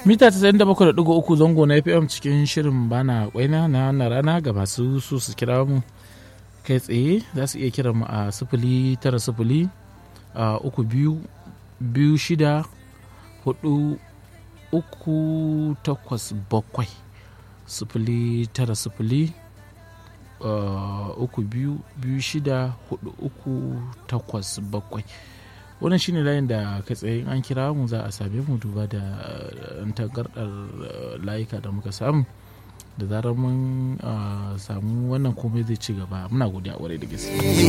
mita 97.3 zango na fm cikin shirin bana kwaina na wannan rana ga masu so su kira mu kai tsaye za su iya kiran mu a sifili tara sifili a uku biyu biyu shida hudu uku takwas bakwai sifili tara sifili uku biyu biyu shida hudu uku takwas bakwai wannan shine layin da kai tsaye an kira mu za a same mu duba da tangardar layuka da muka samu da zarar mun samu wannan komai zai ci gaba muna godiya kwarai da gaske